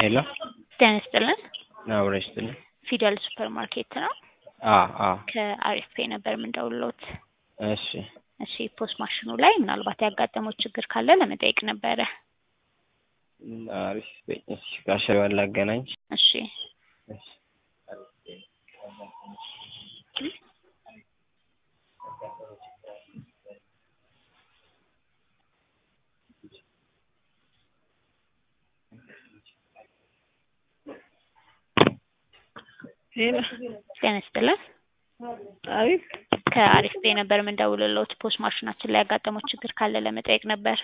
ሄሎ ጤና ይስጥልን። አብረ ይስጥልን። ፊደል ሱፐር ማርኬት ነው። አ አ ከአሪፍ ፔ ነበር የምንደውልዎት። እሺ እሺ ፖስት ማሽኑ ላይ ምናልባት ያጋጠመው ችግር ካለ ለመጠየቅ ነበረ። አሪፍ እሺ ከአሸሪዋን ላገናኝ እሺ እሺ ሄሎ ጤና ይስጥልን። አሪፍ ከአሪፍ ፔ ነበር የምንደውልልዎት። ፖስት ማሽናችን ላይ ያጋጠመው ችግር ካለ ለመጠየቅ ነበር።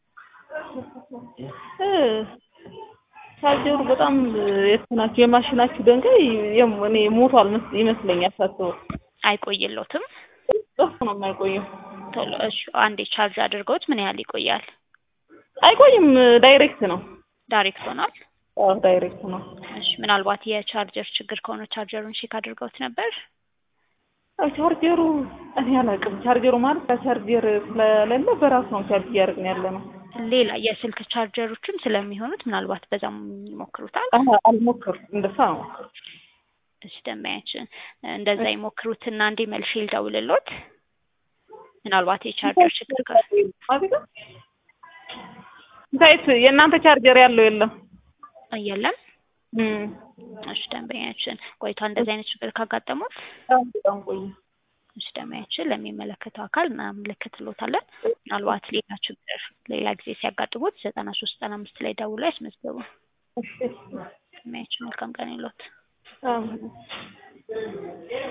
እ ቻርጀሩ በጣም የእንትናችሁ የማሽናችሁ ድንጋይ የም- እኔ ሞቷል መስ- ይመስለኛል ሳስበው። አይቆይልዎትም? ጠፍ ነው የማይቆየው። ቶሎ እሺ፣ አንዴ ቻርጅ አድርገውት ምን ያህል ይቆያል? አይቆይም፣ ዳይሬክት ነው። ዳይሬክት ሆኗል? አዎ ዳይሬክት ነው። እሺ፣ ምናልባት የቻርጀር ችግር ከሆነ ቻርጀሩን ቼክ አድርገውት ነበር? አዎ ቻርጀሩ እኔ አላውቅም። ቻርጀሩ ማለት ከቻርጀር ስለሌለ በራሱ ነው ቻርጅ እያደረግን ያለ ነው። ሌላ የስልክ ቻርጀሮችም ስለሚሆኑት ምናልባት በዛም ይሞክሩታል። አሀ አልሞከርኩም፣ እንደዛ ነው። እሺ ደንበኛችን እንደዛ ይሞክሩትና አንዴ መልሼ ልደውልልዎት። ምናልባት የቻርጀር ችግር ከ ታይት የእናንተ ቻርጀር ያለው የለም። የለም። እም እሺ ደንበኛችን ቆይቷ እንደዚህ አይነት ችግር ካጋጠሙት በጣም በጣም ቆየ። እሺ ደንበኛችን ለሚመለከተው አካል እናመለክትልዎታለን። ምናልባት ሌላ ችግር ሌላ ጊዜ ሲያጋጥሙት ዘጠና ሶስት ዘጠና አምስት ላይ ደውሎ ያስመዝግቡ። እሺ ደንበኛችን መልካም ቀን ይሎት። አዎ